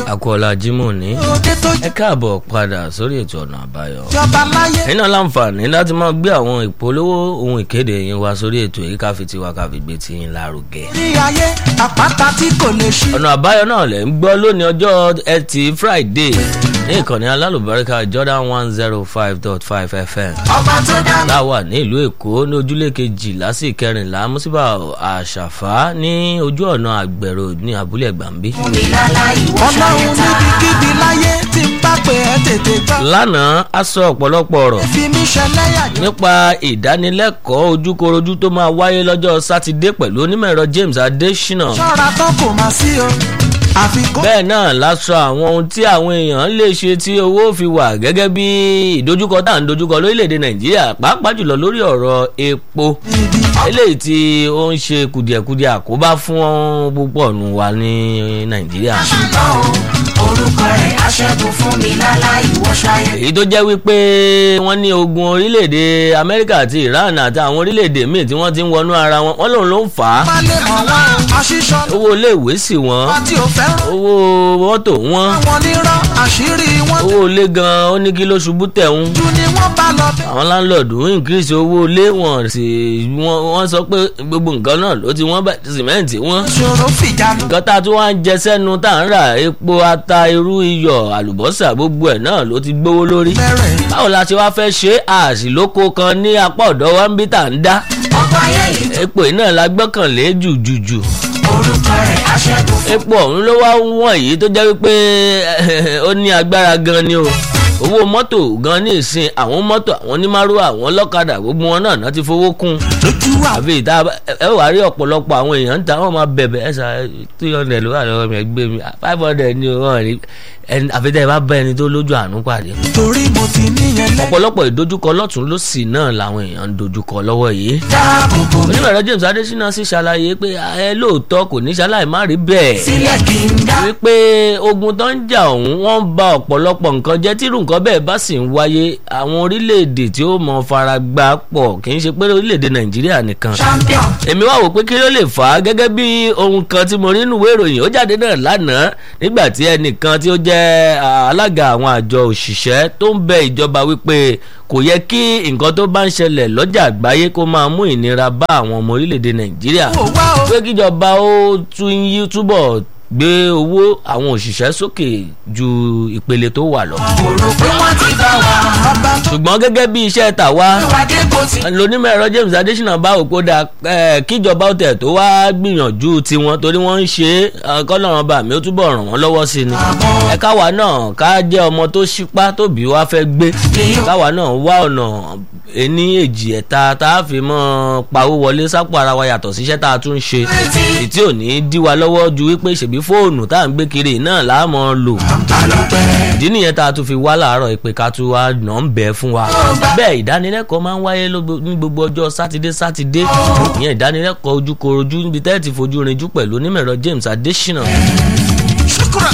akọ́lá jimoh ní òde tó ẹ káàbọ̀ padà sórí ètò ọ̀nà àbáyọ. jọba láyé ẹ̀yin náà láǹfààní láti máa gbé àwọn ìpolówó ohun ìkéde yín wá sórí ètò èyí ká fi tiwa ká fi gbé ti yín lárugẹ. ní ayé àpáta tí kò lè ṣí. ọ̀nà àbáyọ náà lẹ̀ ń gbọ́ lónìí ọjọ́ ẹtì friday ní ìkànnì alálùbáríkà jordan one zero five dot five fm ọba tó dá mi. láwà ní ìlú èkó ní ojúlé kejìlá sí kẹrìnlá mùsíbà àṣàfà ní ojú ọ̀nà àgbẹ̀rò ní abúlé gbàmbí. ọlọ́run níbikíbi láyé tí ń bá pè é tètè gbọ́. lánàá a sọ ọ̀pọ̀lọpọ̀ ọ̀rọ̀ fi mí ṣẹlẹ́yà jẹ́. nípa ìdánilẹ́kọ̀ọ́ ojúkorojú tó máa wáyé lọ́jọ́ sátidé pẹ̀lú onímọ̀ ẹ̀rọ james adesina ṣọ́ra tán kò má sí o àfikún. bẹ́ẹ̀ náà la sọ àwọn ohun tí àwọn èèyàn lè ṣe tí owó fi wà gẹ́gẹ́ bí ìdojúkọ tá à ń dojúkọ lórílẹ̀‐èdè nàìjíríà pàápàá jùlọ lórí ọ̀rọ̀ epo ibi eléyìí tí ó ń ṣe kùdìẹ̀kudiẹ àkóbá fún púpọ̀ nù wa ní nàìjíríà. ṣùgbọ́n o orúkọ rẹ̀ aṣẹ́gun fún mi láláì wọ́ṣáyé. èyí tó jẹ́ wípé wọ́n ní ogun orílẹ̀-èdè amẹ́ríkà àti iran àti àwọn orílẹ̀-èdè míì tí wọ́n ti ń wọnú ara wọn wọ́n lòun ló ń fà á má lè mọ̀ wọ́n aṣíṣọ́ owó iléèwé sì wọ́n wọn tí ò fẹ́ràn owó mọ́tò wọ́n àwọn nírọ́ àṣírí wọn owó ilé gan-an ó ní kí ló ṣubú tẹ̀ ń jù ni wọ́n bá lọ bẹ́ẹ̀. àwọn láńlọ́ọ̀dù ń increase owó ilé wọn sì wọ́n wọ́n sọ pé gbogbo nǹkan náà ló ti wọ́n bá sìmẹ́ǹtì wọ́n ṣòro fìjánu. nǹkan tá a tún wá ń jẹ sẹ́nu tá à ń rà epo ata irú iyọ̀ àlùbọ́sà gbogbo ẹ̀ náà ló ti gbówó lórí bẹ̀rẹ̀ báwo la ṣe wá fẹ́ ṣe àṣìlóko kan ní apá ọ̀dọ́ wa ń bí tà ń dá ọkọ̀ ayé yìí epo yìí náà la gbọ́kànlé jùjùjù orúkọ rẹ̀ aṣẹ́gun fún epo ọ̀hún ló wá wọ̀n yìí tó jẹ́ wípé ó ní agbára gan ni o owó mọ́tò gan ní ìsìn àwọn mọ́tò àwọn onímàrúwà àwọn ọlọ́kadà gbogbo wọn náà náà ti fowó kún lójú wa. àbí ìta ẹ wàá rí ọ̀pọ̀lọpọ̀ àwọn èèyàn ń ta wọn máa bẹ̀bẹ̀ ẹ sà three hundred ló wà lọ́wọ́ mi ẹgbẹ́ mi five hundred ni wọ́n rí ẹni àfitẹ́ ẹ bá bá ẹni tó lójú àánú pàdé torí mo ti níyẹn lẹ́. ọ̀pọ̀lọpọ̀ ìdojúkọ lọ́tún lọ́sì náà làwọn èèyàn ń dojúkọ lọ́wọ́ yìí dáàbò bò mí onímọ̀rọ̀ james adesina sì ṣàlàyé pé ẹ lóòótọ́ kò ní ṣaláì má rí bẹ́ẹ̀ sílẹ̀ kí n dá. wípé ogun tó ń jà ọ̀hún wọ́n ń ba ọ̀pọ̀lọpọ̀ nǹkan jẹ́ tírú nǹkan bẹ́ẹ̀ bá sì ń wáyé àwọn orílẹ̀-èdè tí ó mọ fara gbá pọ̀ kì í ṣe pé orílẹ̀-èdè nàìjíríà nìkan champion èmi wá wò pé kí ló lè fà á gẹ́gẹ́ bí ohun kan tí mo rí nínú ìwé ìròyìn ó jáde náà lánàá nígbà tí ẹnìkan tí ó jẹ́ ah, alága àwọn àjọ òṣìṣẹ́ tó ń bẹ ìjọba wípé kò yẹ kí nǹkan tó bá ń ṣẹlẹ̀ lọ́jà àgbáyé kó máa mú ìnira bá àwọn ọmọ orílẹ̀-èdè nàìjíríà ó wá o. pé kíjọba ó tún yí túbọ̀ gbé owó àwọn òṣìṣẹ́ sókè ju ìpele tó wà lọ. kò rò pé wọ́n ti bá wa. ọba tó ṣùgbọ́n gẹ́gẹ́ bí iṣẹ́ tàwa wá dé kó ti. lónímọ̀ ẹ̀rọ james adesina bá òpó da eh, kíjọba ó tẹ̀ tó wá gbìyànjú tiwọn torí wọ́n ń ṣe é kọ́lọ́run bá mi ó túbọ̀ ràn wọ́n lọ́wọ́ sí ni. ẹ káwa náà ká jẹ́ ọmọ tó ṣípá tóbi wá fẹ́ gbé káwa náà wá ọ̀nà ení èjì ẹ̀ta tá a fi mọ́ pawó wọlé sápò ara wa yàtọ̀ síṣẹ́ tá a tún ń ṣe ètí ò ní dí wa lọ́wọ́ ju wípé ṣèbí fóònù tá à ń gbé kiri náà láàmú lò ìdí nìyẹn tá a tún fi wá láàárọ̀ ìpè ká tún wá nà ń bẹ̀ fún wa bẹ́ẹ̀ ìdánilẹ́kọ̀ọ́ máa ń wáyé lógbo- ní gbogbo ọjọ́ sátidé sátidé ìyẹn ìdánilẹ́kọ̀ọ́ ojúkorojú níbi tẹ́ ẹ̀ ti fojú rinjú pẹ̀lú onímọ̀ẹ̀rọ james adesina ṣùkúrà.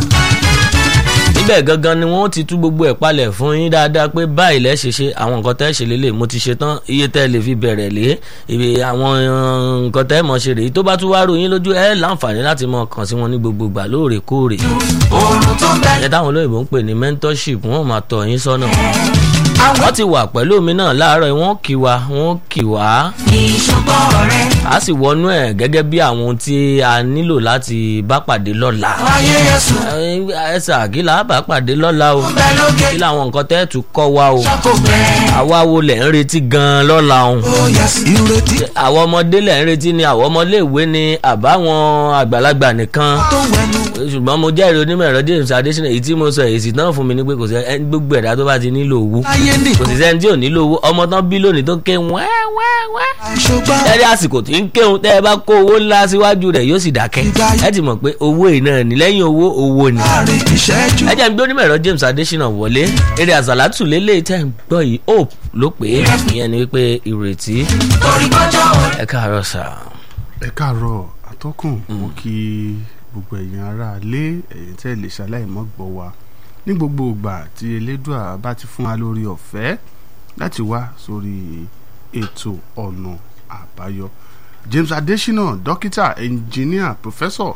níbẹ̀ gangan ni wọ́n ti tú gbogbo ẹ̀ palẹ̀ fún yín dáadáa pé báyìí lẹ́ ṣe ṣe àwọn nǹkan tẹ́ ṣe lélẹ̀ mo ti ṣe tán iye tẹ́ lè fi bẹ̀rẹ̀ lé ibi àwọn uh, nǹkan tẹ́ mọ̀ ṣe rèé tó bá tún wá ròyìn lójú ẹ̀ láǹfààní láti mọ̀ kàn sí wọn ní gbogbo ìgbà lóòrèkóòrè oorun tó ń bẹ. ẹ̀ táwọn olóyìnbó ń pè ní mentorship wọ́n máa tọ̀ yín sọ́nà àwọn wọ́n ti wà pẹ̀lú mi náà láàárọ̀ yìí, wọ́n kì wá wọ́n kì wá ìṣùgbọ́n rẹ̀ a sì wọnú ẹ̀ gẹ́gẹ́ bí àwọn ohun tí a nílò láti bá pàdé lọ́la ayé yẹsùn ẹ ṣáà kí là á bá pàdé lọ́la o bẹ lókè. kí làwọn nǹkan tẹ́ tún kọ́ wa o kò bẹ́ẹ̀. àwa wo lẹ̀ ń retí gan-an lọ́la o ó yẹsì ìrètí àwọn ọmọdé lẹ̀ ń retí ni àwọn ọmọléèwé ni àbáwọn àgbàlagbà nìkan tó wẹnu. ṣùgbọ́n mo jẹ́rìí onímọ̀ ẹ̀rọ james adesina èyí tí mo sọ èsì náà fún mi ni pé kò sí ẹni gbogbo ẹ̀dá tó bá ti nílò owó ayé nì. kò sì sẹ́ni tí ò nílò owó ọmọ tán bí lónìí tó ń ké wẹ́wẹ́wẹ́ àìṣùgbọ́n ẹ̀rí àsìkò tí ń kéwọn tẹ́ ẹ bá kó owó ńlá síwájú rẹ̀ yóò sì dákẹ́ ẹ ti mọ̀ pé owó yìí náà ní lẹ́yìn owó owó ni. láàrin ìṣẹ́jú. ẹ jẹ́ ń gbé onímọ̀ ẹ̀rọ james adesina wọlé eré àzàlátù lélẹ̀ tẹ́ ń gbọ́ yìí hope ló pé ìyẹn ni wípé ìrètí torí bọ́jọ́ òní. ẹ káàárọ̀ sà. ẹ káàárọ̀ atọ́kùn mo kí gbogbo ẹ̀yin ará ilé ẹ̀yin tẹ́ lè ṣaláì mọ́ gbọ́ wa ní gbogbo ìgbà tí elédùà bá ti fún wa lórí ọ̀fẹ́ láti wá sórí ètò ọ̀nà àbáyọ James Adesina dókítà ẹnjìníà pòfẹ́sọ̀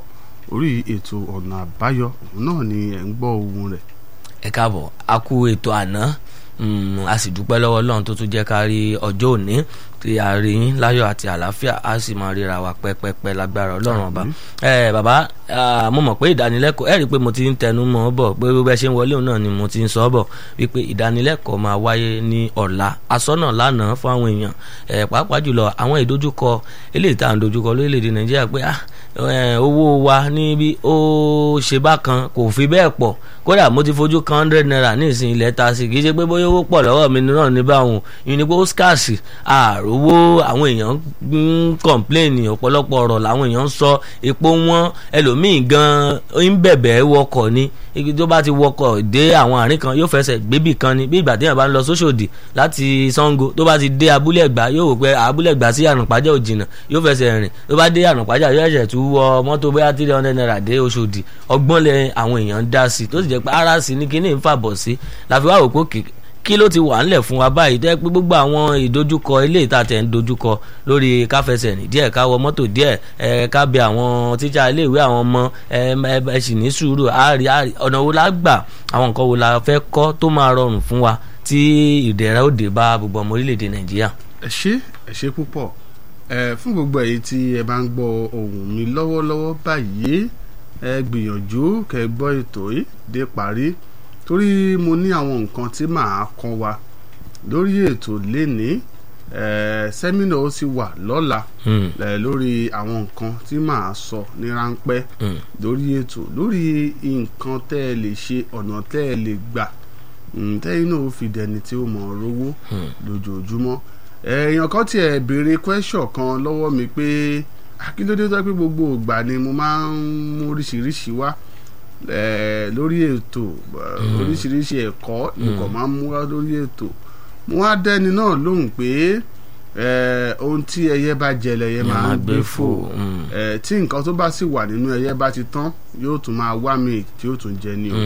orí ètò ọ̀nà àbáyọ òun náà ni ẹ̀ ń gbọ́ ohun rẹ̀ ẹ káàbọ̀ a kú ètò àná Mm, a sì dúpẹ́ lọ́wọ́ ọlọ́run tó tún jẹ́ ká rí ọjọ́ òní tí a rí yín láyọ̀ àti àlàáfíà a sì máa ríra wa pẹ́pẹ́pẹ́ lágbára ọlọ́run ọba. ẹ bàbá ah, mo mọ̀ pé ìdánilẹ́kọ̀ọ́ ẹ rí i pé mo ti ń tẹnu mọ́ ọ bọ̀ pé bí ẹ ṣe ń wọlé òun náà ni mo ti ń sọ ọ bọ̀ wípé ìdánilẹ́kọ̀ọ́ máa wáyé ní ọ̀la asọ́nà lánàá fún àwọn èèyàn ẹ pàápàá jùlọ àwọn ìdojúkọ eléyìí tá à ń dojúkọ lórílẹ̀‐èdè nàìjíríà pé ah eh, owó wa níbi ó ṣe bákan kò fi bẹ́ẹ̀ pọ̀ kódà mo ti fojú kan hundred naira ní ìsìn ilẹ̀ ta sí kì í ṣe pé bóyá owó pọ̀ lọ́wọ́ mi náà ní báwọn ìyẹn ni pé ó scarce àròwó àwọn èèyàn ń kọ̀ǹpléènì ọ̀pọ̀lọpọ̀ ọ̀rọ̀ làwọn èèyàn ń sọ epo wọn ẹlòmíì gan ń bẹ̀bẹ̀ wọkọ̀ ni igi tó bá ti wọkọ̀ dé àwọn àárín kan yóò fẹsẹ̀ gbébì kan ni bí ìgbà téèyàn bá ń lọ sóṣòdì láti Ṣàngó tó bá ti dé abúlé ẹ̀gbá yóò wò pé abúlé ẹ̀gbá sí àrùnpájà ò jìnnà yóò fẹsẹ̀ rìn tó bá dé àrùnpájà yóò ṣẹ̀ṣẹ̀ tún wọ mọ́tò bóyá three hundred naira dé Òṣòdì ọgbọ́n lẹ àwọn èèyàn ń dá sí tó sì jẹ́ pé ara sí ni kíní ń fàbọ̀ sí láfi wá wò pé kí ló ti wà ńlẹ̀ fún wa báyìí tẹ́ pé gbogbo àwọn ìdojúkọ ilé ìta tẹ̀ ń dojúkọ lórí káfẹsẹ̀ rìn díẹ̀ ká wọ mọ́tò díẹ̀ ẹ ká bẹ àwọn tíṣà iléèwé àwọn ọmọ ẹ ẹ sì ní sùúrù àárí àárí ọ̀nà wo la gbà àwọn nǹkan wo la fẹ́ kọ́ tó máa rọrùn fún wa tí ìdẹ̀ra ó dé bá gbogbo ọmọ orílẹ̀-èdè Nàìjíríà. ẹ ṣé ẹ ṣé púpọ̀ ẹ fún gbogbo èyí tí ẹ bá ń gbọ́ ohùn mi lọ́wọ́lọ́wọ́ báyìí ẹ gbìyànjú kẹ́ gbọ́ ètò yìí dé parí torí mo ní àwọn nǹkan tí màá kọ́ wa lórí ètò lénìí sẹ́mínà ó sì wà lọ́la lórí àwọn nǹkan tí màá sọ ní ráńpẹ́ lórí ètò lórí nǹkan tẹ́ ẹ lè ṣe ọ̀nà tẹ́ ẹ lè gbà tẹ́yìn náà ó fi dẹni tí ó mọ̀ rówó lójoojúmọ́ èèyàn kan tiẹ̀ béèrè question kan lọ́wọ́ mi pé akíndéédé tó pé gbogbo ìgbà ni mo máa ń mú oríṣiríṣi wá lórí ètò oríṣiríṣi ẹ̀kọ́ nǹkan máa ń mú wá lórí ètò mo wá dẹ́ni náà lóhùn pé ohun tí ẹyẹ bá jẹ lẹyẹ máa ń gbé fò tí nǹkan tó bá sì wà nínú ẹyẹ bá ti tán yóò tún máa wá mi tí yóò tún jẹ ní o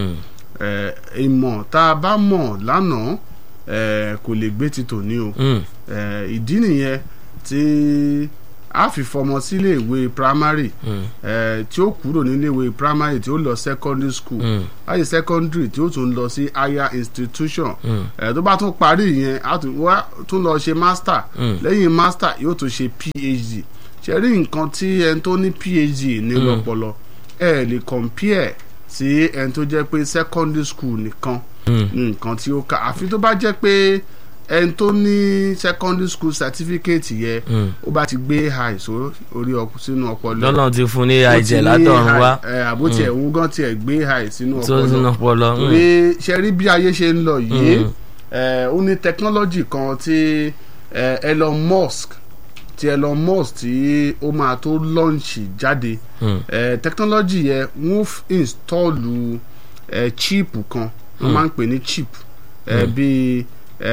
ìmọ̀ tá a bá mọ̀ lánàá kò lè gbé ti tòní o ìdí nìyẹn tí a fi fọmọ sílé ìwé primary tí ó kúrò nílé ìwé primary tí ó lọ secondary school láti secondary tí ó tún lọ sí higher institution tó bá tún parí yẹn a tún lọ ṣe master lẹ́yìn master yóò tún ṣe phd ṣe rí nǹkan tí ẹni tó ní phd ní lọ́pọlọ ẹ lè compare sí ẹni tó jẹ́ pé secondary school nìkan nǹkan tí ó kà àfi tó bá jẹ́ pé ẹni tó ní secondary school certificate yẹ ó bá ti gbé high so orí sínú ọpọlọ lọ́nà ti fún ní àìjẹ́ látọ̀run wá àbó tiẹ̀ ń gán tiẹ̀ gbé high sínú tó sínú ọpọlọ. torí ṣe rí bí ayé ṣe ń lọ yìí ó ní technology kan tí Elon Musk tí Elon Musk tí ó máa tó launch jáde technology yẹ wọ́n install chip kan wọ́n máa ń pè ní chip bíi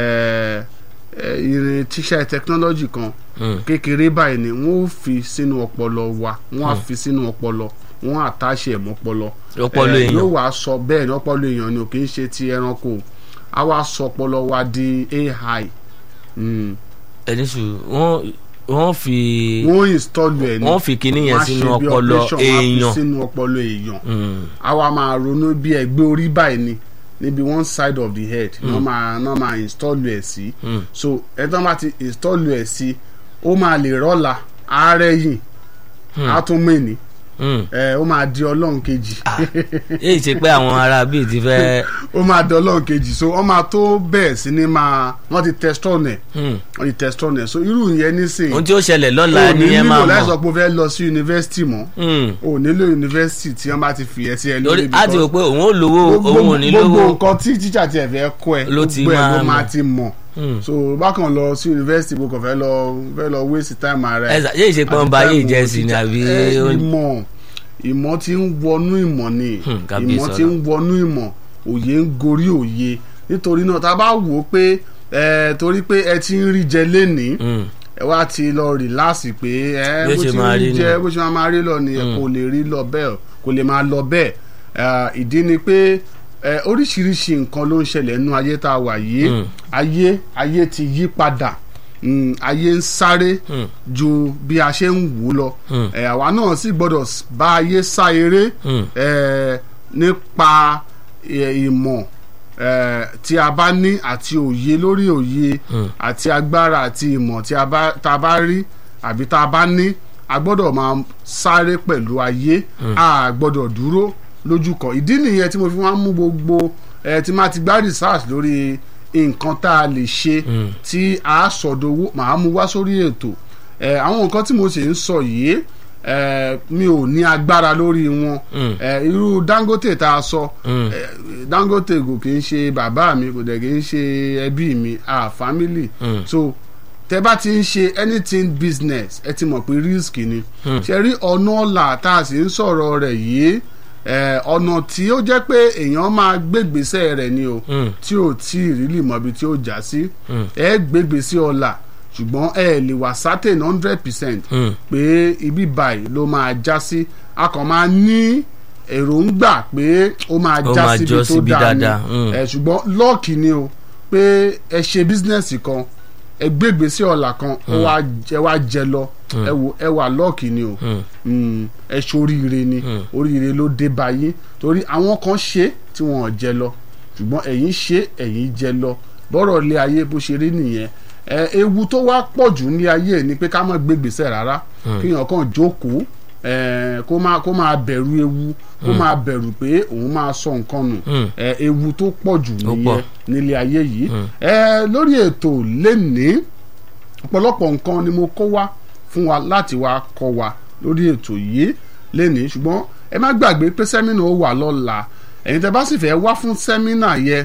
irin tíṣà technology kan kékeré báyìí ni wọ́n fi sínú ọpọlọ wa wọ́n á fi sínú ọpọlọ wọ́n àtàṣe ẹ̀mọ́ ọpọlọ ọpọlọ èèyàn yóò wá sọ bẹ́ẹ̀ ni ọpọlọ èèyàn ni ò kì í ṣe ti ẹranko á wá sọ ọpọlọ wa di AI. ẹni sùn wọ́n wọ́n fi wọ́n install ẹ̀ ní wọ́n fi kinní yẹn sínú ọpọlọ èèyàn wọ́n á fi sínú ọpọlọ èèyàn á wá máa ronú bí ẹgbẹ́ orí báyìí ni níbi one side of the head ní wọ́n máa ní wọ́n máa install ẹ̀ sí so ẹ tán bá ti install ẹ̀ sí ó máa lè rọ́la ààrẹ yìí á tún mẹ́ni ẹ ó máa di ọlọ́run kejì. èyí ṣe pé àwọn ará bíi ti fẹ́. ó máa di ọlọ́run kejì so wọ́n máa tó bẹ́ẹ̀ sí ni máa wọ́n ti testron ẹ̀ wọ́n ti testron ẹ̀ so irú yẹn nísìnyí. ohun tí ó ṣẹlẹ̀ lọ́la ni ẹ máa mọ̀. o nílò láì sọ pé o fẹ́ lọ sí yunifásitì mọ́ o nílò yunifásitì tí wọ́n bá ti fi ẹ̀ sí ẹ lórí ibi kan. a ti rò pé òun ò lówó òun ò ní lówó. gbogbo nǹkan tí tíṣà tiẹ̀ fẹ́ kọ́ ẹ gbogbo ẹ̀ ló máa ti mọ̀ so bákan lọ sí yunifásitì bó kàn fẹ́ lọ fẹ́ lọ waste time ara ẹ. ẹ ṣe pé wọn bá yé ìjẹsìn ni àbí. ìmọ̀ ìmọ̀ tí ń wọnú ìmọ̀ ni ìmọ̀ tí ń wọnú ìmọ̀ òye ń gorí òye nítorí náà tá a bá wò ó pé ẹ torí pé ẹ ti ń rí jẹ lénìí ẹ wá ti lọ rìláàsì pé ẹ bó ti ń jẹ bó ti máa rí lọ ni ẹ kò lè rí lọ bẹ́ẹ̀ kò lè máa lọ bẹ́ẹ̀ ìdí ni pé oríṣiríṣi nǹkan ló ń ṣẹlẹ̀ nínú ayé tá a wà yìí ayé ayé ti yí padà mm, ayé ń sáré Mm. ju bí a ṣe ń wò ó lọ Mm. ẹ àwa náà sì gbọ́dọ̀ s- bá ayé sá eré Mm. ẹ nípa ẹ, ìmọ̀ ẹ, tí a bá ní àti òye lórí òye Mm. àti agbára àti ìmọ̀ tí a bá tá a bá rí àbí tá a bá ní a gbọ́dọ̀ máa sáré pẹ̀lú ayé a gbọ́dọ̀ dúró lójú kan ìdí nìyẹn tí mo fi máa ń mú gbogbo ẹ tí máa ti gbá research lórí nǹkan tá a lè ṣe Mm. tí a sọdowó màá mú wá sórí ètò ẹ àwọn nǹkan tí mo sì ń sọ yìí ẹ mi ò ní agbára lórí wọn Mm. ẹ irú Dangote tá a sọ Mm. ẹ, Dangote kò kì í ṣe bàbá mi kò dẹ̀ kì í ṣe ẹbí mi a family Mm. so tẹ bá ti ń ṣe anything business ẹ ti mọ̀ pé risk ni Mm. ṣe rí ọ̀nà ọ̀la tá a sì ń sọ̀rọ̀ rẹ̀ yìí ẹ, ọ̀nà tí ó jẹ́ pé èèyàn máa gbégbèsè rẹ̀ ni o Mm. tí ò tí ì rílì mọ̀ ibi tí ó já sí Mm. ẹ gbégbèsè ọ̀la ṣùgbọ́n ẹ lè wà certain hundred percent Mm. pé ibi báyìí ló máa já sí a kàn máa ní èròǹgbà pé ó máa Ó já máa síbi jọ tó síbi dáa ni dáadáa, mm. ẹ ṣùgbọ́n lọ́ọ̀kì ni o pé ẹ ṣe bísínẹ́sì kan ẹ gbégbèsè ọ̀la kan ó wá ẹ wá jẹ lọ ẹ wò ẹ wà lọ́ọ̀kì ni o Mm. Mm, ẹ ṣoríire ni Mm. oríire ló dé báyìí torí àwọn kan ṣe tí wọn ò jẹ lọ ṣùgbọ́n ẹ̀yin ṣe ẹ̀yin jẹ lọ bọ́rọ̀ ilé ayé bó ṣe rí nìyẹn ẹ ewu tó wá pọ̀ jù ní ayé ni pé ká má gbégbèsè rárá kíyàn kàn jókòó ẹ kó máa kó máa bẹ̀rù ewu kó máa bẹ̀rù pé òun máa sọ nǹkan nù Mm. ẹ ewu tó pọ̀ jù Ó pọ̀. nìyẹn nílé ayé yìí ẹ lórí ètò lénìí ọ̀pọ̀lọpọ̀ nǹkan ni mo kó wá fún wa láti wá kọ́ wa lórí ètò yìí lénìí ṣùgbọ́n ẹ má gbàgbé pé sẹ́mínà ó wà lọ́la ẹ̀yin tẹ́ bá sì fẹ́ wá fún sẹ́mínà yẹ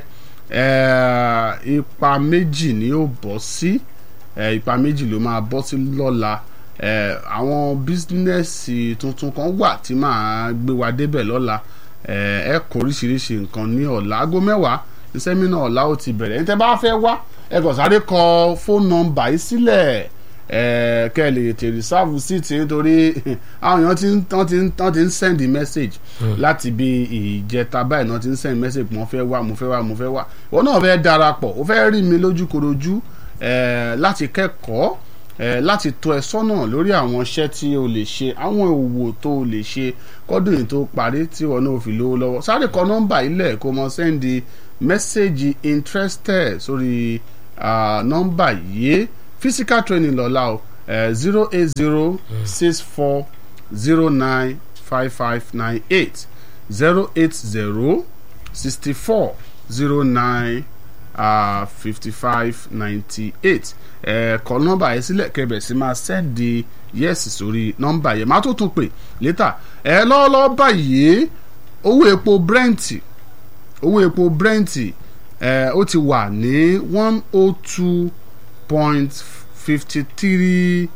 eh, ipa méjì ni ó bọ́ sí eh, ipa méjì ló máa bọ́ sí lọ́la eh, àwọn bísínẹ́sì tuntun kan wà tí màá gbé wa débẹ̀ lọ́la eh, ẹ kó oríṣiríṣi nǹkan ní ọ̀la aago mẹ́wàá ní sẹ́mínà ọ̀la ó ti bẹ̀rẹ̀ ẹ̀yin tẹ́ bá fẹ́ wá ẹ kàn sáré kọ fóònù nọ́mbà yìí sílẹ̀ ẹ kẹ́ ẹ lè tètè rìsáàfù síìtì nítorí àwọn èèyàn ti ń tán ti ń tán ti ń send message láti bí ìjẹta báyìí náà ti ń send message mo fẹ́ wá mo fẹ́ wá mo fẹ́ wá ìwọ náà fẹ́ darapọ̀ o fẹ́ rí mi lójúkorojú ẹ láti kẹ́kọ̀ọ́ ẹ láti tọ́ ẹ sọ́nà lórí àwọn iṣẹ́ tí o lè ṣe àwọn òwò tó o lè ṣe kọ́dún yìí tó parí tí ìwọ náà ò fi lówó lọ́wọ́ sáré kọ nọ́mbà ilẹ̀ kó mọ sẹ́ndì mẹ́sẹ̀gì interested sórí ah, nọ́mbà yìí physical training lọ́la o zero eight zero six four zero nine five five nine eight zero eight zero sixty four zero nine fifty five ninety eight kọ nọ́mbà yẹn sílẹ̀ kẹbẹ̀ sí máa sẹ́ndì yẹ́sì sórí nọ́mbà yẹn má tó tún pè létà ẹ lọ́wọ́lọ́wọ́ báyìí owó epo brent owó epo brent ẹ ó ti wà ní one oh two point fifty three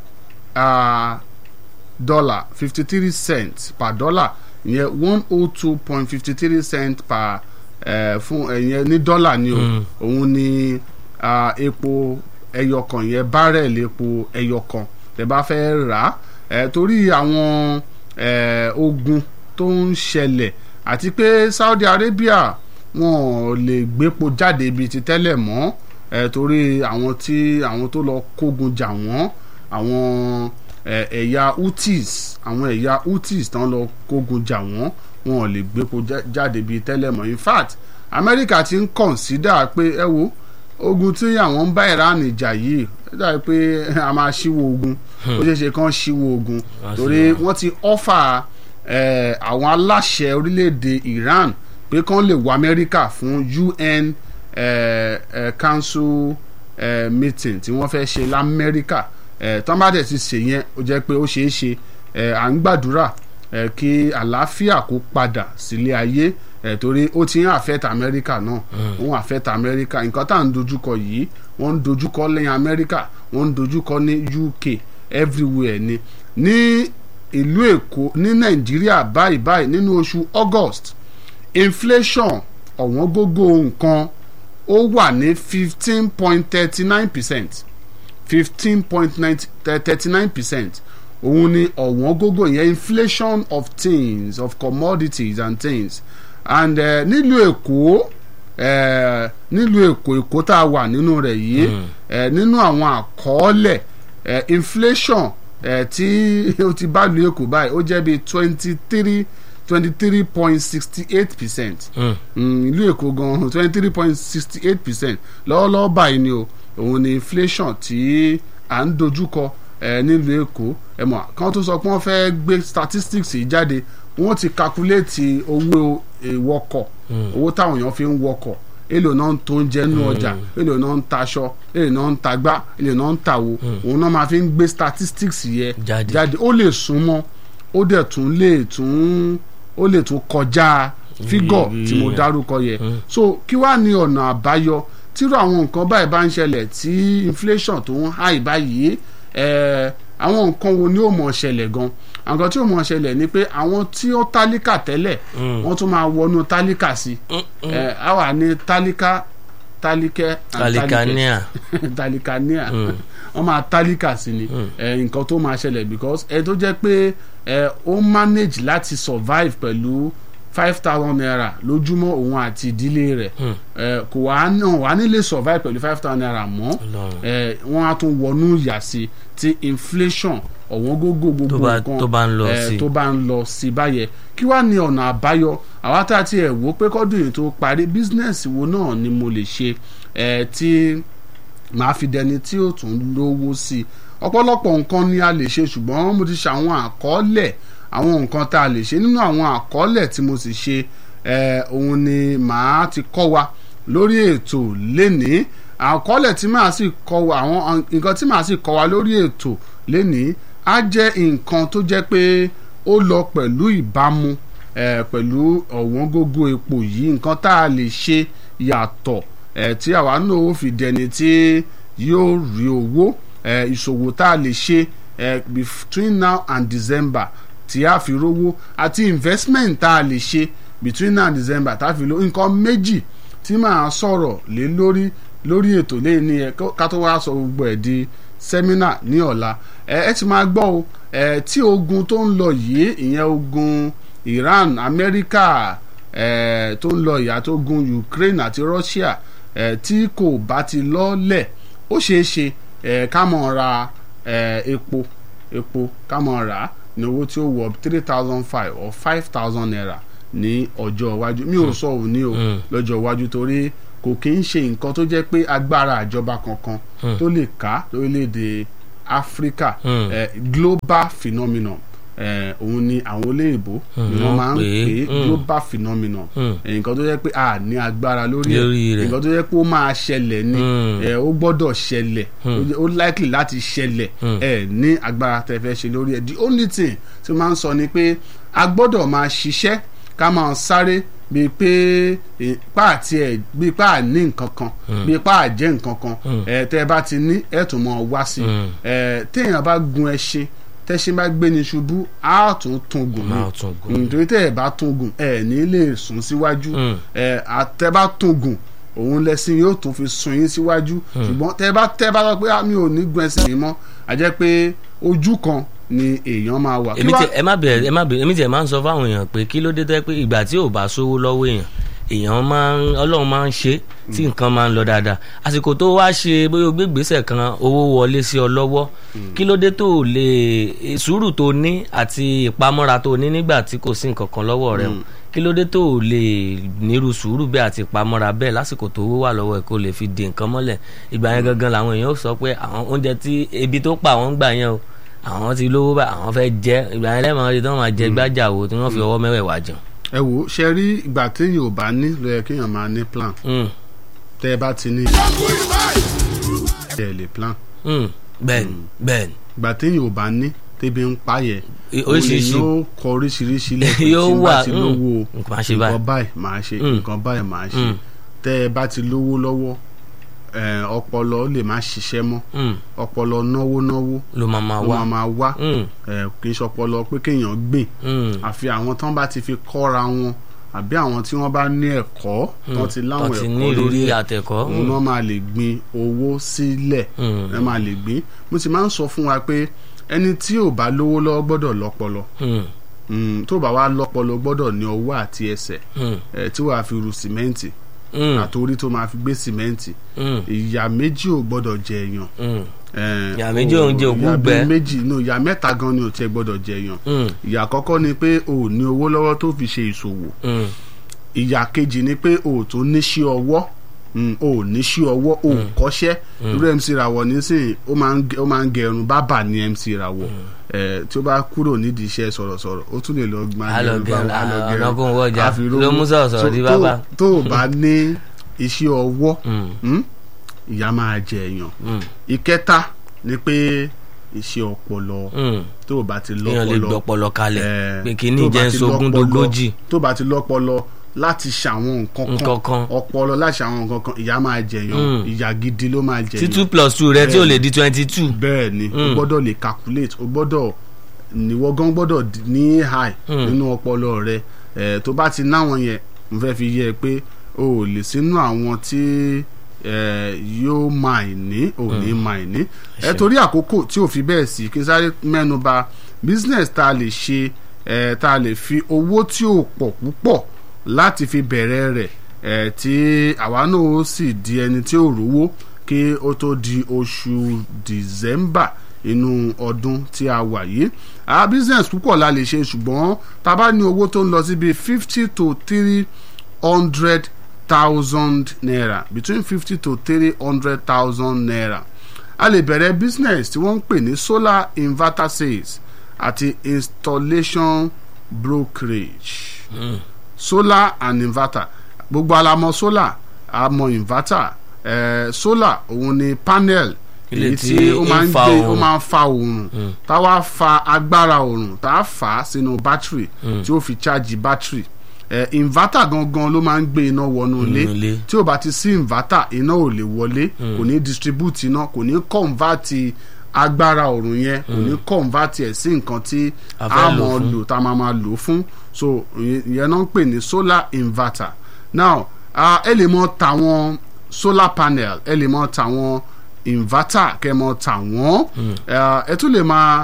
dollar fifty three cents per dollar ìyẹn one oh two point fifty three cents per ẹ fún ẹ̀yẹn ní dọ́là ni o òun ni ah, epo ẹyọkan yẹn bárẹ̀lì epo ẹyọkan tẹ́ bá fẹ́ rà á ẹ torí àwọn ẹ ogun tó ń ṣẹlẹ̀ àti pé Saudi Arabia wọn ò lè gbépo jáde bíi ti tẹ́lẹ̀ mọ́ ẹ torí àwọn tí àwọn tó lọ kógun jà wọ́n àwọn ẹ, ẹ̀yà Houthis àwọn ẹ̀yà Houthis tán lọ kógun jà wọ́n wọn ò lè gbépo já- jáde bíi tẹ́lẹ̀ mọ́ in fact Amẹ́ríkà ti ń kọ̀nsídà pé ẹ wo ogun tí àwọn ń bá Iran jà yìí ó dàbí pé a máa ṣíwó ogun ó ṣeé ṣe kán ṣíwó ogun Wá sí torí wa. wọ́n ti ọ́fà eh, àwọn aláṣẹ orílẹ̀-èdè Iran pé kán lè wọ Amẹ́ríkà fún UN eh, eh, Council eh, meeting tí wọ́n fẹ́ ṣe lamẹ́ríkà eh, tán bá dẹ̀ ti ṣe yẹn ó jẹ́ pé ó ṣeé ṣe eh, à ń gbàdúrà eh, kí àlàáfíà kó padà sílé ayé eh, torí ó ti ń affect Amẹ́ríkà náà ó ń affect Amẹ́ríkà nǹkan tá à ń dojúkọ yìí wọ́n ń dojúkọ lẹ́yìn Amẹ́ríkà wọ́n ń dojúkọ ní UK everywhere ni ní ìlú Èkó ní Nàìjíríà báyìí báyìí nínú oṣù August inflation ọ̀wọ́n gógó nǹkan ó wà ní fifteen point thirty nine percent fifteen point thirty nine percent òun ni ọ̀wọ́n gógó yẹn inflation of things of commodities and things and uh, nílùú Èkó uh, nílùú èkó èkó tá a wà nínú rẹ̀ yìí ẹ nínú àwọn àkọọ́lẹ̀ ẹ inflation ẹ tí ó ti bá lu èkó báyìí ó jẹ́ bíi twenty three twenty three point sixty eight percent ìlú èkó gan twenty three point sixty eight percent lọ́wọ́lọ́wọ́ báyìí ni o òun ni inflation tí à ń dojúkọ ẹ nílùú èkó ẹ mọ̀ kán tó sọ pé wọ́n fẹ́ gbé statistics yìí jáde wọ́n ti calculate owó ìwọkọ̀ owó táwọn èèyàn fi ń wọkọ̀ èlò náà ń tó ń jẹ nínú ọjà èlò náà ń taṣọ èlò náà ń tagbá èlò náà ń tàwo òun náà máa fi ń gbé statistics yẹ Jáde. jáde ó lè súnmọ́ ó dẹ̀ tún lè tún ó lè tún kọjá fígọ̀ tí mo dárúkọ yẹ so kí wàá ní ọ̀nà àbáyọ tírú àwọn nǹkan báyìí bá ń ṣẹlẹ̀ tí inflation tó ń high báyìí ẹ̀ àwọn nǹkan wo ni ó mọ̀ ṣẹlẹ̀ gan àwọn nǹkan tí ó mọ̀ ṣẹlẹ̀ ni pé àwọn tí ó tálíkà tẹ́lẹ̀ wọ́n tún máa wọnú tálíkà sí ẹ̀ á wà ní tálíkà tálíkẹ́ and Talikania. talikania wọ́n máa tálíkà sí ni ẹ̀, nǹkan tó máa ṣẹlẹ̀ because ẹ tó jẹ́ pé ẹ ó manage láti survive pẹ̀lú five thousand naira lójúmọ́ òun àti ìdílé rẹ̀ ẹ, kò wá náà wá nílé survive pẹ̀lú five thousand naira mọ́ Ọlọ́run. ẹ, wọ́n á tún wọnú ìyà sí ti inflation ọ̀wọ́n gógó gbogbo Tó bá- nǹkan tó bá ń lọ ẹ, sí. tó bá ń lọ sí báyẹn kí wàá ní ọ̀nà àbáyọ àwa tá a ti ẹ̀ wò pé kọ́dún yìí tó parí business wo náà ni mo lè ṣe ẹ, tí màá fi dẹni tí ó tún lówó sí i ọ̀pọ̀lọpọ̀ nǹkan ni a lè ṣe ṣùgbọ́n mo ti ṣe àwọn àkọọ́lẹ̀ àwọn nǹkan tá a lè ṣe nínú àwọn àkọọ́lẹ̀ tí mo sì ṣe eh, òun ni màá ti kọ́ wa lórí ètò lénìí àkọọ́lẹ̀ tí màá sì kọ́ wa àwọn nǹkan tí màá sì kọ́ wa lórí ètò lénìí á jẹ́ nǹkan tó jẹ́ pé ó lọ pẹ̀lú ìbámu eh, pẹ̀lú ọ̀wọ́n gógó epo yìí nǹkan tá a lè ṣe yàtọ̀ eh, tí àwa náà ó fi dẹni tí yóò rí owó eh, ìṣòwò tá a lè ṣe eh, between now and December tí a fi rówó àti investment tá a lè ṣe between now and December tá a fi rówó nǹkan méjì tí màá sọ̀rọ̀ lé lórí lórí ètò lẹ́yìn ní ẹ ká tó wá sọ gbogbo ẹ̀ di sẹ́mínà ní ọ̀la ẹ ẹ ti máa gbọ́ o ẹ tí ogun tó ń lọ yìí ìyẹn ogun Iran Amẹ́ríkà ẹ tó ń lọ ìyá tó gun Ukraine àti Russia ẹ tí kò bá ti lọ́lẹ̀ ó ṣeé ṣe ẹ ká mọ̀ ra ẹ epo epo ká mọ̀ rà á ní owó tí ó wọ three thousand five or five thousand naira ní ọjọ́ iwájú mi ò sọ òní o lọ́jọ́ iwájú torí kò kí ń ṣe nǹkan tó jẹ́ pé agbára àjọba kankan tó lè ká lórílẹ̀‐èdè Áfíríkà Mm. eh, global phenomenon eh, òun ni àwọn olóyìnbó ni wọ́n wọ́n máa ń pè é. pè é Mm. global phenomenon Mm. Eh, nǹkan tó jẹ́ pé a ní agbára lórí Lórí ẹ̀ rẹ̀. nǹkan tó jẹ́ pé ó máa ṣẹlẹ̀ ni Mm. eh, ó gbọ́dọ̀ ṣẹlẹ̀ ó jẹ́- ó likely láti ṣẹlẹ̀ Mm. ẹ ní agbára tẹ́ fẹ́ ṣe lórí ẹ̀ the only thing tí mo máa ń sọ ni pé a gbọ́dọ̀ máa ṣiṣẹ́ ká máa sáré bíi pé ipá àti ẹ̀ bíi ipá àní nǹkan kan bíi ipá àjẹ́ nǹkan kan ẹ tẹ́ ẹ bá ti ní ẹ̀ tún mọ̀ wá sí Mm. ẹ téèyàn bá gun ẹṣin tẹ́ṣin bá gbé ní ṣubú á tún tún gùn ní Máa tún gùn. nítorí tẹ́ ẹ bá tún gùn ẹ ní lè sún síwájú Mm. ẹ àtẹ́ bá tún gùn òun lẹ́sìn yóò tún fi sun yín síwájú ṣùgbọ́n tẹ́ bá tẹ́ bá sọ pé "Ah, mi ò ní gun ẹsìn mi mọ́ a jẹ́ pé ojú kan ni èèyàn máa wà. Kí èmi wá- tí ẹ má bẹ̀rẹ̀ ẹ má bẹ̀rẹ̀ èmi tí ẹ máa ń sọ fáwọn èèyàn pé kí ló dé tẹ́ pé ìgbà tí ò bá sówó lọ́wọ́ èèyàn èèyàn máa ń ọlọ́run máa ń ṣe tí nǹkan máa ń lọ dáadáa àsìkò tó wá ṣe bóyá o gbé gbèsè kan owó wọlé sí ọ lọ́wọ́ kí ló dé tó o lè sùúrù tó ní àti ìpamọ́ra tó ní nígbà tí kò sí nǹkan kan lọ́wọ́ rẹ o kí ló dé tó o lè nírú sùúrù bẹ́ẹ̀ àti ìpamọ́ra bẹ́ẹ̀ lásìkò tó owó wà lọ́wọ́ ẹ̀ kó lè fi dè nǹkan mọ́lẹ̀ ìgbà yẹn gangan làwọn èèyàn ó sọ pé àwọn oúnjẹ tí ebi tó pa àwọn ń gbà yẹn o àwọn ti lówó bá àwọn fẹ́ jẹ ìgbà yẹn lẹ́mọ̀ rí tí wọ́n máa jẹ gbájà wo tí wọ́n fi ọwọ́ mẹ́wẹ̀ẹ̀wá jẹun. ẹ wò ó ṣe rí ìgbà téèyàn ò bá ní ló yẹ kéèyàn máa ní plan Mm, tẹ́ ẹ bá ti ní ẹ lè plan mm, bẹ́ẹ̀ni bẹ́ẹ̀ni ìgbà téèyàn ò bá ní tébi ń payẹ oríṣiríṣi yóò kọ oríṣiríṣi lẹ́kọ̀ọ́ Yóò tí n wà, bá ti mm, lówó nǹkan máa ṣe báyìí. nǹkan báyìí máa ṣe Mm. nǹkan báyìí máa ṣe Mm. tẹ́ ẹ bá ti lówó lọ́wọ́ ẹ, ọpọlọ lè má ṣiṣẹ́ mọ́ Mm, ọpọlọ náwó náwó ló máa máa ló wá máa máa wá Mm, ẹ, kì í ṣọpọlọ pé kéèyàn gbìn mm, àfi àwọn tán bá ti fi kọ́ra wọn àbí àwọn tí wọ́n bá ní ẹ̀kọ́ tán ti láwọn tó ti ní ẹ̀kọ́ lórí ìrírí ẹ̀ àtẹ̀kọ́ òun náà máa lè gbin owó sílẹ̀ Mm. ẹ máa lè gbin mo sì máa ń sọ fún wa pé ẹni tí ò bá lówó lọ́wọ́ gbọ́dọ̀ lọ́pọlọ Mm, Mm, tó bá wá lọ́pọlọ gbọ́dọ̀ ní ọwọ́ àti ẹsẹ̀ mm, ẹ tí wàá fi ru sìmẹ́ǹtì Mm. àtòrí tó máa fi gbé sìmẹ́ǹtì Mm. ìyá méjì ò gbọ́dọ̀ jẹ èèyàn Mm. Eh, Ìyà méjì òun jẹ òkú ìyà bíi gbẹ. méjì no ìyá mẹ́ta gan ni ò tiẹ̀ gbọ́dọ̀ jẹ èèyàn Mm. ìyà àkọ́kọ́ ni pé o ò ní owó lọ́wọ́ tó fi ṣe ìṣòwò Mm. ìyà kejì ni pé o ò tún níṣẹ́ ọwọ́ Mm, o ò níṣẹ́ ọwọ́ o ò kọ́ṣẹ́ irú MC Rawọ nísìnyí ó máa ń gẹ- ó máa ń gẹrun bábà ní MC Rawọ Eh, tí ó bá kúrò nídìí iṣẹ́ sọ̀rọ̀sọ̀rọ̀ ó tún lè lọ máa Á lọ gẹrun gẹrun, bábà, á lọ á- gẹrun. ọ̀nà kó ń wọjà. Á fi rówó. Ló mú sọ̀rọ̀sọ̀rọ̀ So, di tó- bábà. tó o bá ní iṣẹ́ ọwọ́ Mm. mm, ìyà máa jẹ èèyàn Mm. ìkẹta ni pé iṣẹ́ ọpọlọ Mm. tó o bá ti èèyàn lè lọ́pọlọ gbọ́pọlọ kalẹ̀ Eh, pé kínní tó bá jẹ́ ti sogún lọ́pọlọ- dogójì tó bá ti lọ́pọlọ láti ṣàwọn nǹkan Nǹkan kan. ọpọlọ láti ṣàwọn nǹkan kan ìyá máa jẹyàn Mm. ìyá gidi ló máa tí jẹyàn two plus two rẹ tí ò lè di twenty two. bẹ́ẹ̀ ni o Mm. gbọ́dọ̀ lè calculate o gbọ́dọ̀ níwọ gan gbọ́dọ̀ d- ní high Mm. nínú ọpọlọ rẹ Eh, tó bá ti náwọn yẹn mo fẹ́ fi yẹ ẹ pé o ò lè sínú àwọn tí eh, yóò máa ní ò ní máa ní ẹ torí àkókò tí ò fi bẹ́ẹ̀ sí kí n sáré mẹ́nu bà business tá a lè ṣe eh, tá a lè fi owó tí ò pọ̀ púpọ̀ láti fi bẹ̀rẹ̀ rẹ̀ eh, tí àwa náà ó sì di ẹni tí ò rówó kí ó tó di oṣù december inú ọdún tí a wà yìí a business púpọ̀ la lè ṣe ṣùgbọ́n tá a bá ní owó tó ń lọ síbi fifty to three hundred thousand naira between fifty to three hundred thousand naira a lè bẹ̀rẹ̀ business tí wọ́n ń pè ní solar inverter sales àti installation brokerage solar and inverter gbogbo alamọ solar àmọ́ inverter eh, solar òun ni panel Ilé èyí tí tí ó máa ń ń fa gbé ó oòrùn. máa ń fa oòrùn tá a wá fa agbára oòrùn tá a fà á sínú bátìrì tí ó fi chájì bátìrì eh, inverter gangan ló máa ń gbé iná wọnú ilé Inú ilé. tí ó bá ti sí inverter iná ò lè wọlé kò ní distribute iná kò ní convert agbára oòrùn yẹn kò ní convert ẹ̀ sí nǹkan tí A fẹ́ a lò mọ̀ fún. lò tá a máa máa lò fún so ìyẹn ìyẹn náà ń pè ní solar inverter now ah, ẹ lè mọ tàwọn solar panel ẹ lè mọ tàwọn inverter kẹ mọ tàwọn Ah, ẹ tún lè máa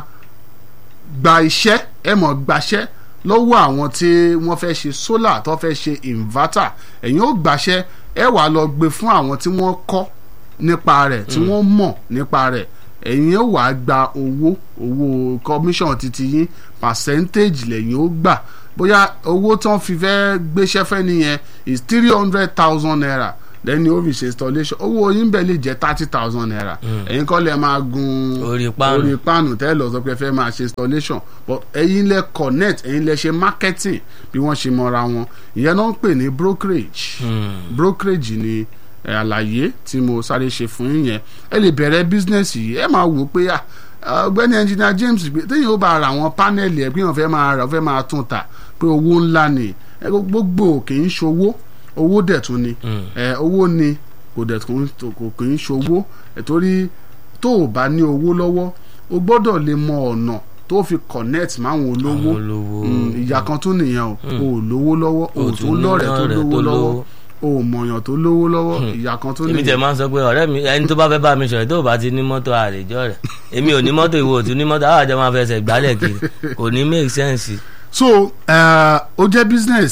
gba iṣẹ́ ẹ mọ̀ gbaṣẹ́ lọ́wọ́ àwọn tí wọ́n fẹ́ ṣe solar tó fẹ́ ṣe inverter ẹ̀yin ó gbaṣẹ́ ẹ wà lọ gbé fún àwọn tí wọ́n kọ́ nípa rẹ̀ tí wọ́n mọ̀ nípa rẹ̀ ẹ̀yin ó wà gba owó owó commission titi yín percentage lẹ́yìn ó gbà bóyá owó tí wọ́n fi fẹ́ gbéṣẹ́ fẹ́ nìyẹn is three hundred thousand naira lẹ́ni ó fi ṣe installation owó yín bẹ́ẹ̀ lè jẹ́ thirty thousand naira ẹ̀yin kọ́ lẹ́ máa gun Orí páànù. orí páànù tẹ́ lọ sọ pé ẹ fẹ́ máa ṣe installation but ẹ̀yin lẹ connect ẹ̀yin lẹ ṣe marketing bí wọ́n ṣe mọ́ra wọn ìyẹn náà ń pè ní brokerage brokerage ni ẹ, àlàyé tí mo sáré ṣe fún yín yẹn ẹ lè bẹ̀rẹ̀ business yìí ẹ máa wò ó pé ah, ọ̀gbẹ́ni engineer James pé téèyàn ó bá ra àwọn panel ẹ̀ pé wọ́n fẹ́ máa rà wọ́n fẹ́ máa tún tà pé owó ńlá ni ẹ, gbogbo kì í ṣòwò owó dẹ̀ tún ni ẹ, owó ni kò dẹ̀ tún kò kì í ṣòwò ẹ̀ torí tó o bá ní owó lọ́wọ́ o gbọ́dọ̀ lè mọ ọ̀nà tó fi connect máwọn olówó Àwọn olówó. Mm, ìyá kan tún nìyẹn o o ò lówó lọ́wọ́ o ò tún tún ní lọ́rẹ̀ẹ́ tó ọ̀rẹ́ lówó tó lọ́wọ́ lówó. o ò mọ̀yàn tó lówó lọ́wọ́ ìyá kan tún èmi tẹ̀ nìyẹn máa ń sọ pé ọ̀rẹ́ mi ẹni tó bá fẹ́ bá mi sọ̀rọ̀ tó bá ti ní mọ́tò àlejò rẹ̀ èmi ò ní mọ́tò ìwọ ò tún ní mọ́tò àwọn àjọ máa fẹsẹ̀ gbálẹ̀ kiri kò ní make sense. so eh, ó jẹ́ business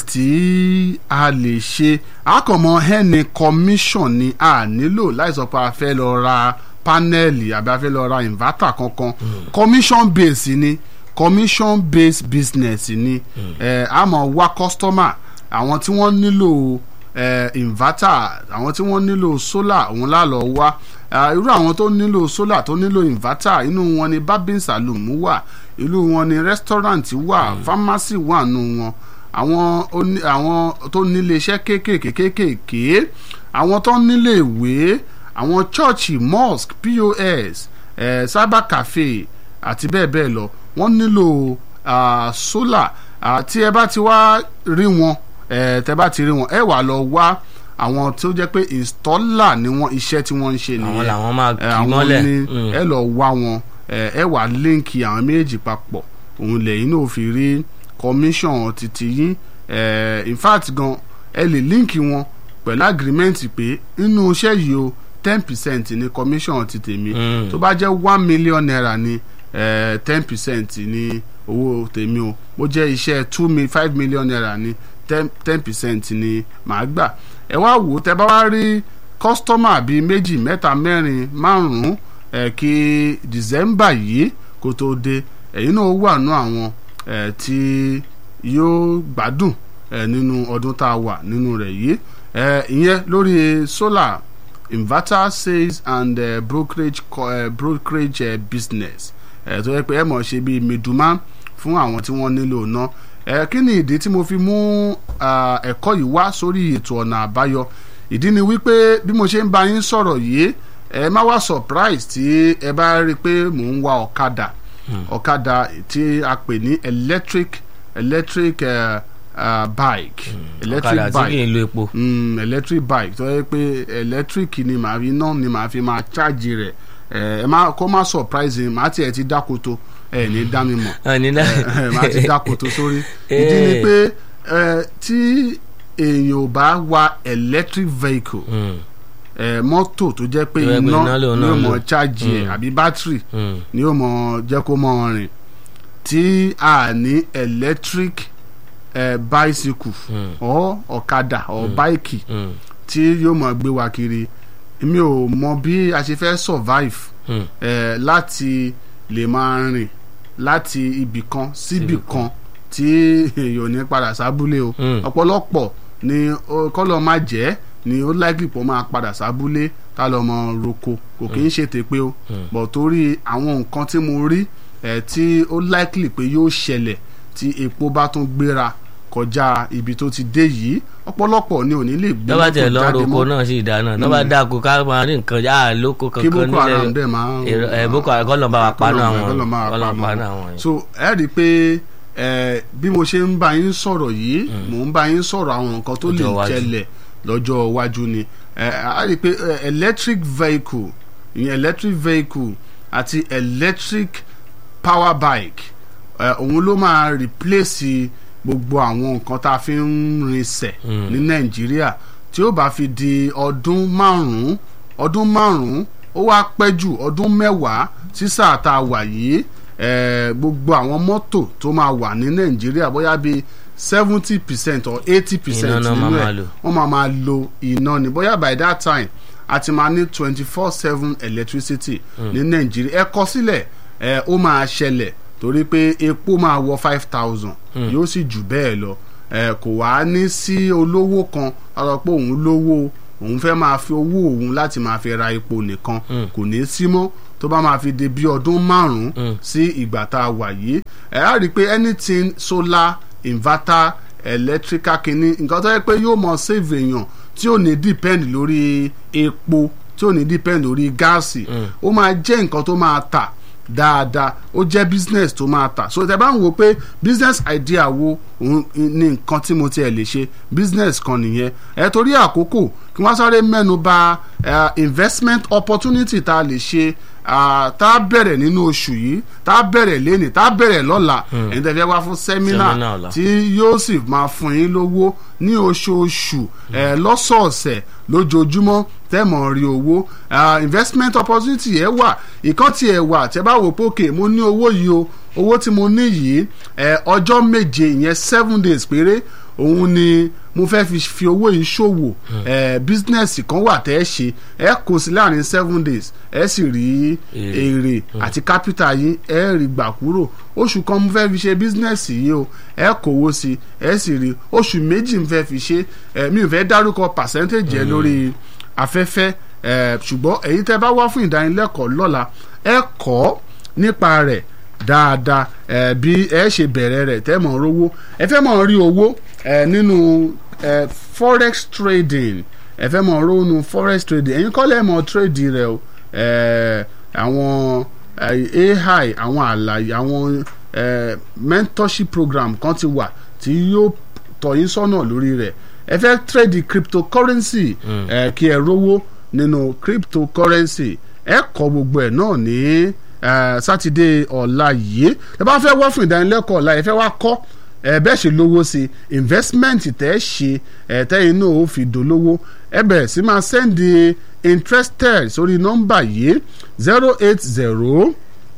tí a lè ṣe àkànmọ́ ẹni commission ni a nílò láì sọ pé a fẹ́ lọ ra panẹ́ẹ̀lì àbí a fẹ́ lọ ra inverter kankan commission base ni commission based business ni eh, a máa wá customer àwọn tí wọ́n nílò eh, inverter àwọn tí wọ́n nílò solar òun la lọ wá Ah, irú àwọn tó nílò solar tó nílò inverter inú wọn ni barbing saloon wà ìlú wọn ni restaurant wà pharmacy wà nù wọn àwọn oní àwọn tó nílé iṣẹ́ kéékèèké kéékèèké àwọn tó nílé ìwé àwọn chọ́ọ̀chì mosque pos eh, cyber cafe àti bẹ́ẹ̀ bẹ́ẹ̀ lọ wọ́n nílò ah, solar Ah, tí ẹ bá ti wá rí wọn eh, tẹ bá ti rí wọn ẹ wà lọ wá àwọn tó jẹ́ pé installer ni wọ́n iṣẹ́ tí wọ́n ń ṣe nìyẹn àwọn làwọn máa Eh, kì àwọn mọ́lẹ̀. ni Mm. ẹ lọ wá wọn eh, ẹ wà líǹkì àwọn méjì papọ̀ òun lẹ́yìn náà fi rí commission títí yín eh, in fact gan ẹ lè líǹkì wọn pẹ̀lú agreement pé nínú iṣẹ́ yìí o ten percent ni commission ti tèmi Mm. tó bá jẹ́ one million naira ni ten percent ni owó tèmi o bó jẹ́ iṣẹ́ two mi five million naira ni ten percent ni màá gbà ẹ wá wò ó tẹ bá wá rí kọ́sítọ́mà bíi méjì mẹ́ta mẹ́rin márùn-ún ẹ̀ kí december yìí kó tó dé ẹ̀yin náà wà nú àwọn ẹ̀ tí yóò gbádùn ẹ̀ nínú ọdún tá a wà nínú rẹ̀ yìí ẹ̀ ìyẹn lórí solar inverter sales and uh, brokerage co- uh, brokerage uh, business ẹ̀ tó yẹ pé ẹ mọ̀ ṣe bíi middleman fún àwọn tí wọ́n nílò náà ẹ̀ kí ni ìdí tí mo fi mú ah, ẹ̀kọ́ yìí wá sórí ètò ọ̀nà àbáyọ ìdí ni wípé bí mo ṣe ń bá yín sọ̀rọ̀ yìí ẹ má wá surprise tí ẹ bá rí i pé mò ń wa ọ̀kadà ọ̀kadà tí a pè ní electric electric uh, uh, bike electric ọ̀kadà tí kì í bike lo epo. mm, electric bike tó yẹ pé electric ni màá fi iná ni màá fi máa charge rẹ̀ ẹ ẹ má kó má surprise yín màá tiẹ̀ ti dákoto ẹ ní dá mi mọ̀ ẹni náà ẹ máa ti dákoto sórí ìdí ni pé ẹ tí èèyàn ò bá wa electric vehicle Mm, ẹ mọ́tò tó jẹ́ pé Tó jẹ́ pé iná iná lòun ni náà ó mọ̀ lò. chájì ẹ̀ Mm. àbí bátìrì mm, ni ó mọ̀ jẹ́ kó mọ̀ rìn tí a ní electric ẹ bicycle mm, ọ ọ̀kadà ọ báìkì mm, tí yóò mọ̀ gbé wa kiri mi ò mọ bí a ṣe fẹ́ survive mm. ẹ láti lè máa rìn láti ibì kan síbì Síbì kan tí èèyàn ò ní padà sábúlé o Mm. ọ̀pọ̀lọpọ̀ ni ó- kọ́lọ́ máa jẹ́ ni ó likely pọ̀ máa padà sábúlé tá lọ́ mọ roko kò kì í ṣe tèpé o Mm. bọ̀ torí àwọn nǹkan tí mo rí ẹ̀ tí ó likely pé yóò ṣẹlẹ̀ tí epo bá tún gbéra kọjá ibi tó ti dé yìí ọ̀pọ̀lọpọ̀ ni ò ní lè gbé tọ́ba tẹ̀ mọ́tò lọ jáde roko mọ́ náà sì dáná tọ́ba dáko ká máa rí nǹkan yá lóko kí kankan boko haram nílẹ̀ dẹ̀ máa èrò- ẹ boko haram kọ́ lọ́n bá wa paná àwọn kọ́lọ̀ máa kọ́ lọ́n paná paná wọn. àwọn yẹn. so ẹ rí i pé ẹ bí mo ṣe ń bá yín sọ̀rọ̀ yìí mò ń bá yín sọ̀rọ̀ àwọn nǹkan tó lè Lọ́jọ́ iwájú. jẹlẹ̀ lọ́jọ́ iwájú ni ẹ a rí i pé ẹ, electric vehicle ìyẹn electric vehicle àti electric power bike ẹ, òun ló máa replace gbogbo àwọn nǹkan tá a fi ń rinṣẹ̀ Mm. ní nàìjíríà tí ó bá fi di ọdún márùn-ún ọdún márùn-ún ó wá pẹ́ jù ọdún mẹ́wàá sí sáà tá a wà yìí eh, gbogbo àwọn mọ́tò tó máa wà ní nàìjíríà bóyá bíi seventy percent or eighty percent Iná náà nínú máa máa ẹ̀ lò. wọ́n máa máa lo iná ni bóyá by that time a ti máa ní twenty four seven electricity ní nàìjíríà ẹ kọ sílẹ̀ ẹ ó máa ṣẹlẹ̀ torí pé epo máa wọ five thousand yóò sì jù bẹ́ẹ̀ lọ ẹ kò wá ní sí olówó kan a sọ pé òun lówó òun fẹ́ máa fi owó òun láti máa fi ra epo nìkan kò ní sí mọ́ tó bá máa fi di bí ọdún márùn-ún sí ìgbà tá a wà yìí ẹ á rí i pé anything solar inverter electrical kìíní nǹkan tó yẹ pé yóò mọ save èèyàn tí ò ní depend lórí epo tí ò ní depend lórí gáàsì ó máa jẹ́ nǹkan tó máa tà dáadáa ó jẹ́ business tó máa tà so tẹ bá ń wo pé business idea wo òun ni nǹkan tí mo tiẹ̀ lè ṣe business kan nìyẹn ẹ torí àkókò kí wọ́n sáré mẹ́nu bà eh, investment opportunity tá a lè ṣe ah, tá a bẹ̀rẹ̀ nínú oṣù yìí tá a bẹ̀rẹ̀ lẹ́nìí tá a bẹ̀rẹ̀ lọ́la ẹ̀yin tẹ́ fẹ́ wá fún Seminar seminar ọ̀la. tí yóò sì máa fún yín lówó ní oṣooṣù ẹ̀ lọ́sọ̀ọ̀sẹ̀ lójoojúmọ́ tẹ́mọ̀ rí owó Ah, investment opportunity ẹ̀ wà ìkan tí ẹ̀ wà tẹ́ bá wò pé òkè mo ní owó yìí o owó tí mo ní yìí ẹ̀ ọjọ́ méje ìyẹn seven days péré òun ni mo fẹ́ fi fi owó yìí ṣòwò ẹ̀ bísínẹ́sì kan wà tẹ́ ẹ ṣe ẹ kó sí láàrin seven days ẹ sì rí Èrè. èrè àti kápítà yín ẹ rí gbà kúrò oṣù kan mo fẹ́ fi ṣe bísínẹ́sì yìí o ẹ kówó sí ẹ sì rí oṣù méjì mo fẹ́ fi ṣe ẹ mi ò fẹ́ dárúkọ percentage ẹ lórí afẹ́fẹ́ ẹ ṣùgbọ́n èyí tẹ́ bá wá fún ìdánilẹ́kọ̀ọ́ lọ́la ẹ kọ́ nípa rẹ̀ dáadáa ẹ bí ẹ ṣe bẹ̀rẹ̀ rẹ̀ tẹ́ mọ̀ rówó ẹ fẹ́ mọ̀ rí owó ẹ nínú ẹ forex trading ẹ fẹ́ mọ̀ rówó nínú forex trading ẹ̀yin kọ́ lẹ́ mọ̀ trade rẹ̀ o ẹ àwọn eh, ai àwọn àlàyé àwọn eh, mentorship program kan ti wà tí yóò tọ́ yín sọ́nà lórí rẹ̀ ẹ fẹ́ trade cryptocurrency ẹ kí ẹ rówó nínú cryptocurrency ẹ kọ́ gbogbo ẹ̀ náà ní eh, sátidé ọ̀la yìí ẹ bá fẹ́ wá fún ìdánilẹ́kọ̀ọ́ ọ̀la ẹ fẹ́ wá kọ́ ẹ bẹ́ẹ̀ ṣe lówó sí investment tẹ́ ẹ ṣe ẹ tẹ́yìn náà ó fi dolówó ẹ bẹ̀rẹ̀ sí máa sẹ́ndì interested sórí nọ́mbà yìí zero eight zero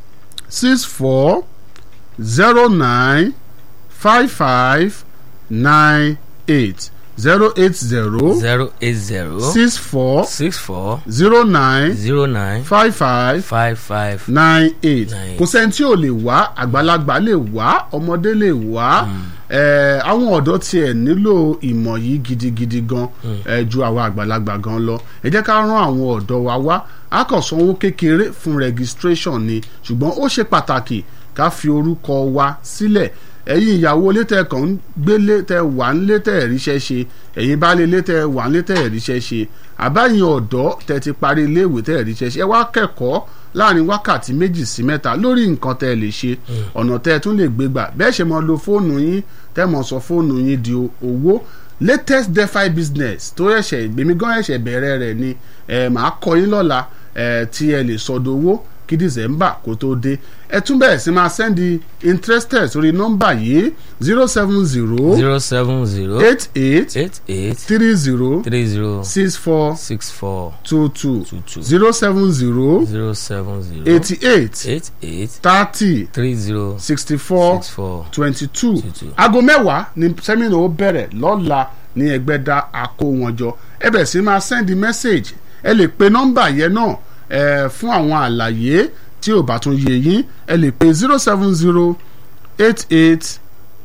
six four zero nine five five nine eight zero eight zero zero eight zero six four six four zero nine zero nine five five five five nine eight Nine. kò sẹ́ni tí ò lè wá àgbàlagbà lè wá ọmọdé lè wá Eh, àwọn ọ̀dọ́ tiẹ̀ nílò ìmọ̀ yìí gidigidi gan eh, ju àwọn àgbàlagbà gan lọ ẹ jẹ́ ká rán àwọn ọ̀dọ́ wa wá a kàn sanwó kékeré fún registration ni ṣùgbọ́n ó ṣe pàtàkì ká fi orúkọ wa sílẹ̀ ẹ̀yin ìyàwó létẹ̀ kàn ń gbélé tẹ wà ń létẹ̀ ríṣẹ́ ṣe ẹ̀yin baálé létẹ̀ wà ń létẹ̀ ríṣẹ́ ṣe àbáyìn ọ̀dọ́ tẹ ti parí iléèwé tẹ̀ ríṣẹ́ ṣe ẹ wá kẹ́kọ̀ọ́ láàrin wákàtí méjì sí mẹ́ta lórí nǹkan tẹ́ ẹ lè ṣe ọ̀nà tẹ́ ẹ tún lè gbé gbà bẹ́ẹ̀ ṣe mọ lo fóònù yín tẹ́ mọ sọ fóònù yín di o- owó latest defi business tó ẹ̀ṣẹ̀ ìgbèmí gan ẹ̀ṣẹ̀ bẹ̀rẹ̀ rẹ̀ ni ẹ̀ máa kọ́ yín lọ́la ẹ̀ tí ẹ lè sọdọ̀ owó kí december kó tó dé ẹ tún bẹ̀rẹ̀ sí máa sẹ́ndì interested sórí nọ́mbà yìí zero seven zero zero seven zero eight eight eight eight three zero three zero six four six four two two two two zero seven zero zero seven zero eighty eight eight eight thirty three zero sixty four six four twenty two 22. aago mẹ́wàá ni sẹ́mínà ó bẹ̀rẹ̀ lọ́la ní ẹgbẹ́dá àkó wọn jọ ẹ bẹ̀ sí máa send message ẹ lè pe nọ́mbà yẹn náà ẹ fún àwọn àlàyé tí ò bá tún yé yín ẹ lè pe zero seven zero eight eight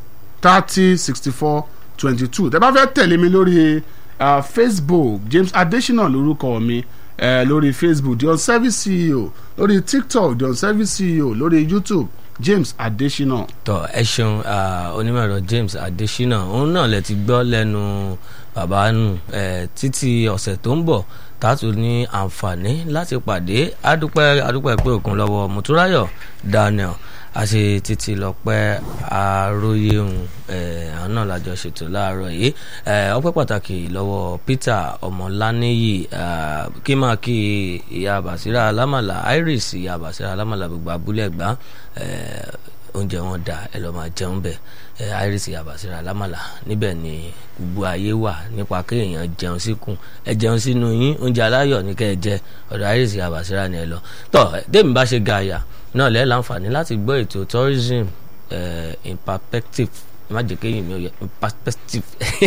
thirty sixty four twenty two tẹ́ bá fẹ́ tẹ̀lé mi lórí uh, facebook james adesina lórúkọ mi uh, lórí facebook the on-service ceo lórí tiktok the on-service ceo lórí youtube james adesina. tọ ẹ ṣeun ah, onímọ̀ ẹ̀rọ James Adesina òun náà lẹ ti gbọ́ lẹ́nu bàbá nù eh, títí ọ̀sẹ̀ tó ń bọ̀ tààtù ní àǹfààní láti pàdé adúpẹ́ adúpẹ́ pé òkun lọ́wọ́ Mùtúráyọ̀ Daniel àti títí lọ́pẹ́ aróyéhùn eh, àwọn náà lájọ ṣètò láàárọ̀ yìí eh, ọpẹ́ pàtàkì lọ́wọ́ Peter Ọmọláníyì ah, kí máa kí ìyá Bàṣírà Alámàlà Iris ìyá Bàṣírà Alámàlà gbogbo abúlé ẹ̀gbá eh, oúnjẹ wọn dà ẹ lọ máa jẹun bẹ ẹ iris yabasira alámàlà níbẹ̀ ni gbogbo ayé wà nípa kéèyàn jẹun síkùn ẹ jẹun sínú yín oúnjẹ aláyọ̀ ní kẹ́ ẹ jẹ ọ̀dọ̀ iris yabasira ni ẹ lọ tọ tèmi bá ṣe gààyà náà lẹ láǹfààní láti gbọ́ ètò tourism eh, in perspective má jẹ́ kéyìn mi ò yẹ in perspective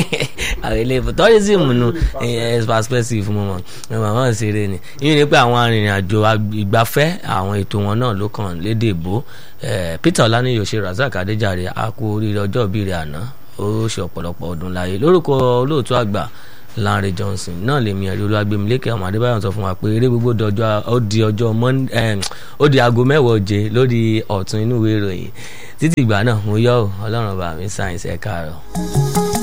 àwọn ilé ìfọ̀ tourism nu eh, perspective mo mọ̀ ẹ màmá ń ṣeré ni yín ni pé àwọn arìnrìn-àjò ìgbafẹ́ àwọn ètò wọn náà ló kàn lédè ìbò Eh, Peter Ọláníyì ṣe Razak Adéjàre a kú oríire ọjọ́ ìbí rẹ̀ àná ó ṣe ọ̀pọ̀lọpọ̀ ọdún láyé lórúkọ olóòtú àgbà Lanre Johnson náà lèmi ẹ̀rí olúwàgbẹ̀mílẹ́kẹ̀ ọmọ adébáyọ̀ sọ fún wa pé eré gbogbo dọjọ́ ó di ọjọ́ Mon- em, ó di aago mẹ́wàá òje lórí ọ̀tún inú ìwé ìròyìn títí ìgbà náà mo yọ̀ ọ́ ọlọ́run bá mi sáyẹ̀nsì ẹ̀ka rẹ̀.